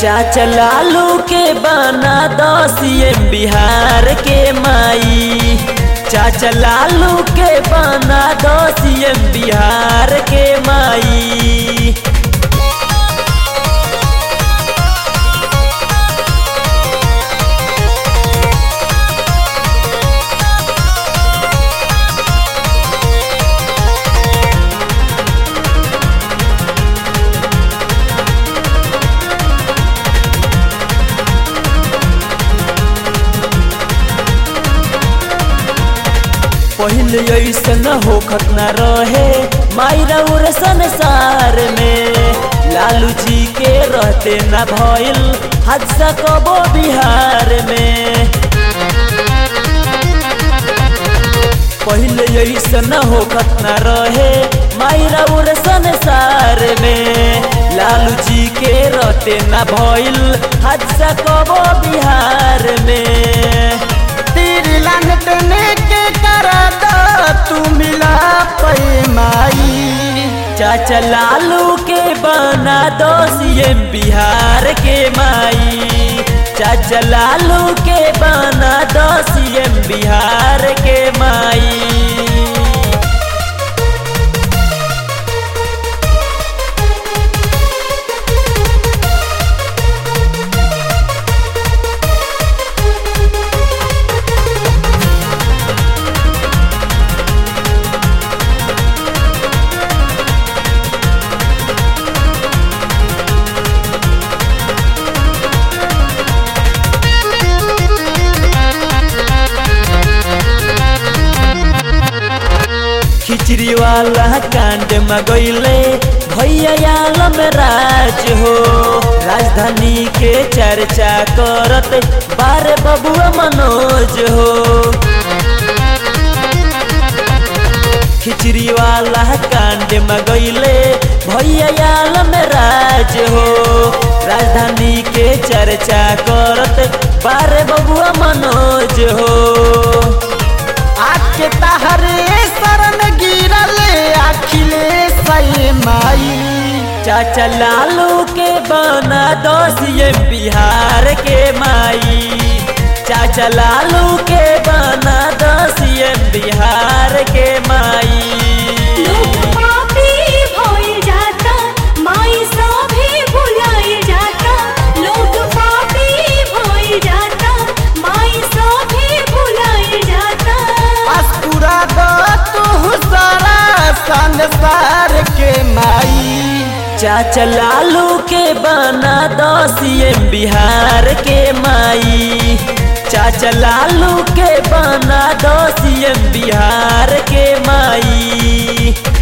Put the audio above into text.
चाचा लालू के बना दो सीएम बिहार के माई चाचा लालू के बना दो सीएम बिहार के माई पहले ऐसन होखत न रहे मायरा उर संसार में लालू जी के रहते न भइल हादसा कबो बिहार में पहले ऐसन होखत न रहे मायरा उर संसार में लालू जी के रहते न भइल हादसा कबो बिहार में तेरी लानटने के करा दो तू मिला पैमाई चाचा लालू के बना दो सीएम बिहार के माई चाचा लालू के बना दो सीएम बिहार के माई खिचड़ी वाला कांड मगैले भैया आलम राज हो राजधानी के चर्चा करत बारे बबुआ मनोज हो खिचड़ी वाला कांड मगैले भैया आलम राज हो राजधानी के चर्चा करत बारे बबुआ मनोज हो आके तहरे शरण गिरल अखिलेश माई चाचा लालू के बना दो सीएम बिहार के माई चाचा लालू के बना दो सीएम बिहार के माई लोग पापी भइल जाता माई सभे भुलाइल जाता लोग पापी भइल जाता माई सभे भुलाइल जाता अस्कुरा दो तू सारा संसार के माई चाचा लालू के बना दो सीएम बिहार के माई चाचा लालू के बना दो सीएम बिहार के माई